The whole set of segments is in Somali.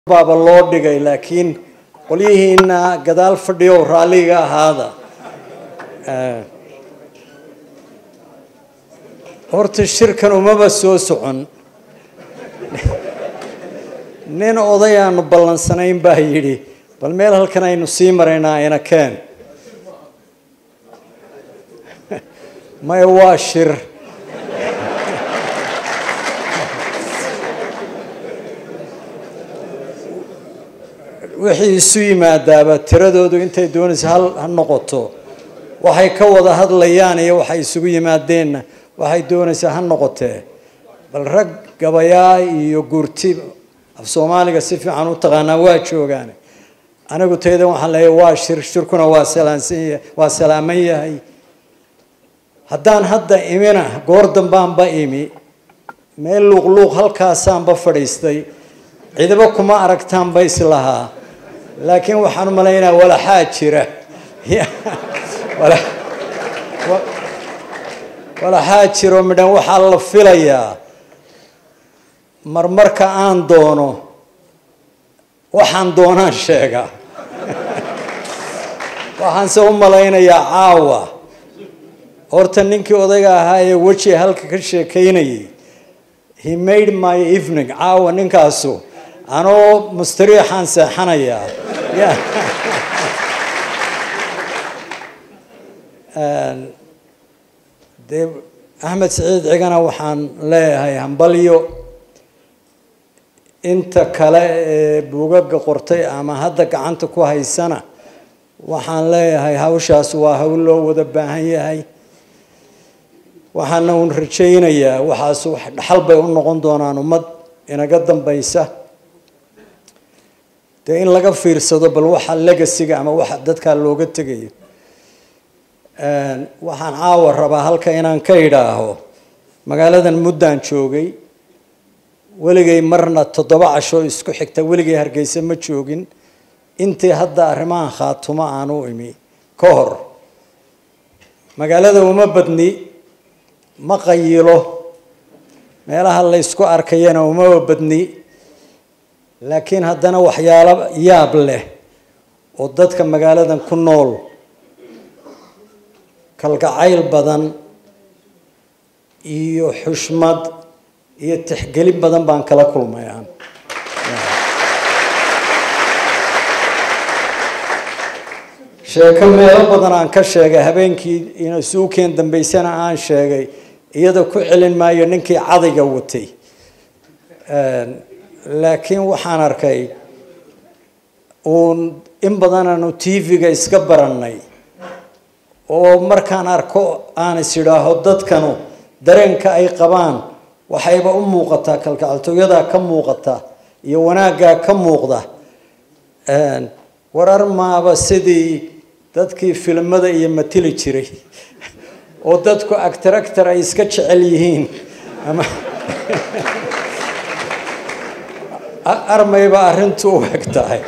baaba loo dhigay laakiin qolyihiina gadaal fadhiyo raalliga ahaada horta shirkan umaba soo socon nin odayaanu ballansanayn baa yidhi bal meel halkan aynu sii maraynaa ina keen maya waa shir wixii isu yimaadaaba tiradoodu intay doonaysa hal ha noqoto waxay ka wada hadlayaan iyo waxay isugu yimaadeenna waxay doonaysaa ha noqotee bal rag gabayaa iyo gurti af soomaaliga si fiican u taqaanaa waa joogaan anigu taydan waxaan leeyahay waa shir shirkuna waa salaansan yahay waa salaaman yahay haddaan hadda imina goor dambaanba imi meel luuqluuq halkaasaanba fadhiistay ciidaba kuma aragtaanba islahaa laakiin waxaan u malaynaa walaxaa jira walaxaa jiro midhan waxaa la filayaa marmarka aan doono waxaan doonaan sheega waxaanse u malaynayaa caawa horta ninkii odayga ahaa ee weji halka ka sheekaynayay he made my evening caawa ninkaasu anoo mustariixaan seexanayaa dee axmed saciid cigana waxaan leeyahay hambalyo inta kale ee buugaga qortay ama hadda gacanta ku haysana waxaan leeyahay hawshaas waa hawl loo wada baahan yahay waxaana uun rajaynayaa waxaas wax dhaxal bay u noqon doonaan ummad inaga dambaysa dee in laga fiirsado bal waxa legasiga ama waxa dadkaa looga tegayo waxaan caawa rabaa halka inaan ka idhaaho magaaladan muddaan joogay weligay marna toddoba casho isku xigta weligay hargeysa ma joogin intii hadda arrimahan khaatumo aan u imi ka hor magaalada uma badni ma qayilo meelaha la ysku arkayana umaba badni laakiin haddana waxyaalo yaab leh oo dadka magaaladan ku nool kalgacayl badan iyo xushmad iyo tixgelin badan baan kala kulmayaan sheeko meelo badan aan ka sheegay habeenkii suukeen dambeysana aan sheegay iyada ku celin maayo ninkii cadayga watay laakiin waxaan arkay uun in badan aanu tv-ga iska barannay oo markaan arko aan is idhaaho dadkanu dareenka ay qabaan waxayba u muuqataa kalgacaltooyadaa ka muuqata iyo wanaaggaa ka muuqda warar maaba sidii dadkii filimada iyo matili jiray oo dadku actor actor ay iska jecel yihiin ama armayba arrintu u eg tahay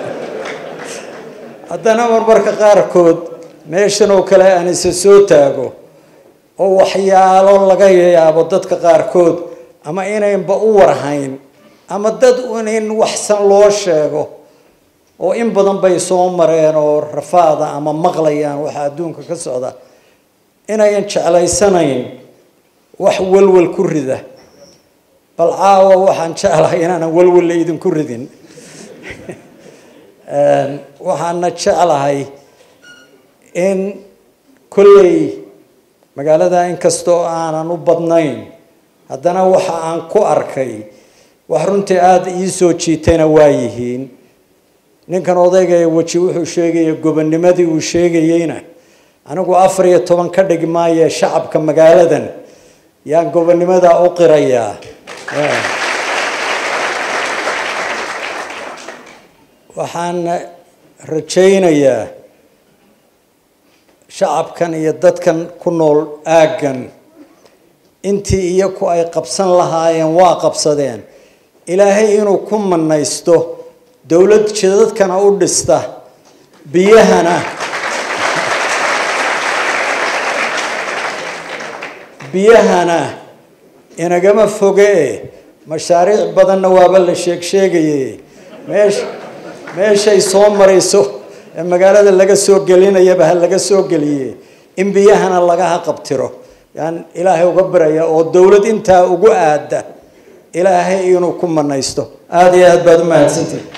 haddana marmarka qaarkood meeshan oo kale aan isa soo taago oo waxyaalo laga yaabo dadka qaarkood ama inaynba u warhayn ama dad in waxsan loo sheego oo in badan bay soo mareen oo rafaada ama maqlayaan waxa adduunka ka socda inayan jeclaysanayn wax walwal ku rida bal caawa waxaan jeclahay inaanan walwalla idinku ridin waxaana jeclahay in kolley magaalada inkastoo aanan u badnayn haddana waxa aan ku arkay wax runtii aada ii soo jiitayna waa yihiin ninkan odayga ee weji wuxuu sheegaya gobonimadii uu sheegayeyna anigu afar iyo toban ka dhigi maaye shacabka magaaladan yaan gobonimada u qirayaa waxaan rajaynayaa shacabkan iyo dadkan ku nool aaggan intii iyaku ay qabsan lahaayeen waa qabsadeen ilaahay inuu ku manaysto dowlad jidadkana u dhista biyahana biyahana inagama foge mashaariic badanna waaba la sheeg sheegaye meesha meeshay soo marayso ee magaalada laga soo gelinayaba ha laga soo geliye in biyahana laga haqabtiro yaan ilaahay uga baraya oo dowlad intaa ugu aada ilaahay inuu ku manaysto aada iyo aad baad u mahadsantihi